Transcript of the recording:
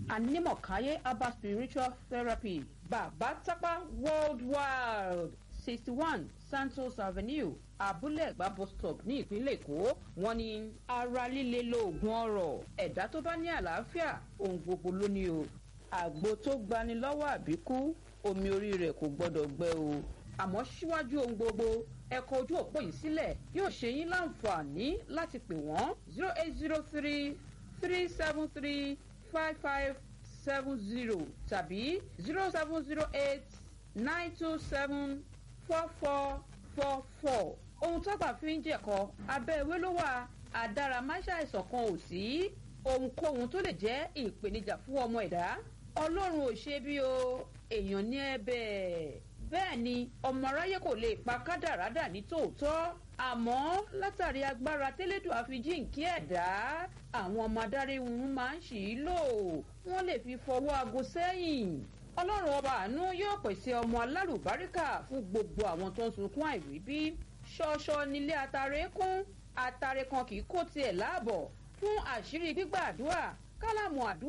anímọ̀káyé herbal spiritual therapy bàbá tápá worldwide sixty one santos avenue abúlé ẹ̀gbá bus stop ní ìpínlẹ̀ èkó wọn ní ara líle lóògùn ọ̀rọ̀ ẹ̀dá tó bá ní àlàáfíà ohun gbogbo ló ní o àgbo tó gbani lọ́wọ́ àbíkú omi orí rẹ̀ kò gbọ́dọ̀ gbẹ o àmọ́ síwájú ohun gbogbo ẹ̀kọ́ ojú òpó yìí sílẹ̀ yóò ṣe yín láǹfààní láti pè wọ́n zero eight zero three three seven three five five seven zero tàbí zero seven zero eight nine two seven four four four four ohun tọ́gbà fi ń jẹ̀kọ́ abẹ́ ewé ló wà àdáramáṣàìsàn kan ò sí ohunkóhun tó lè jẹ́ ìpèníjà fún ọmọ ẹ̀dá ọlọ́run ò ṣe bí o èèyàn ní ẹ̀bẹ̀ bẹ́ẹ̀ ni ọmọ aráyé kò lè pa kádàrádà ní tòótọ́ àmọ́ látàrí agbára tẹ́lẹ̀dùn àfijíǹkí ẹ̀dá àwọn ọmọ adarí wọn máa ń ṣì í lò wọ́n lè fi fọwọ́ aago sẹ́yìn ọlọ́run ọba àánú yóò pèsè ọmọ alárùbáríkà fún gbogbo àwọn tó ń sunkún àìríbí ṣọṣọ nílé atare kún atare kan kì í kó tiẹ̀ láàbọ̀ fún àṣírí gbígbàdúrà kálámù àdúrà.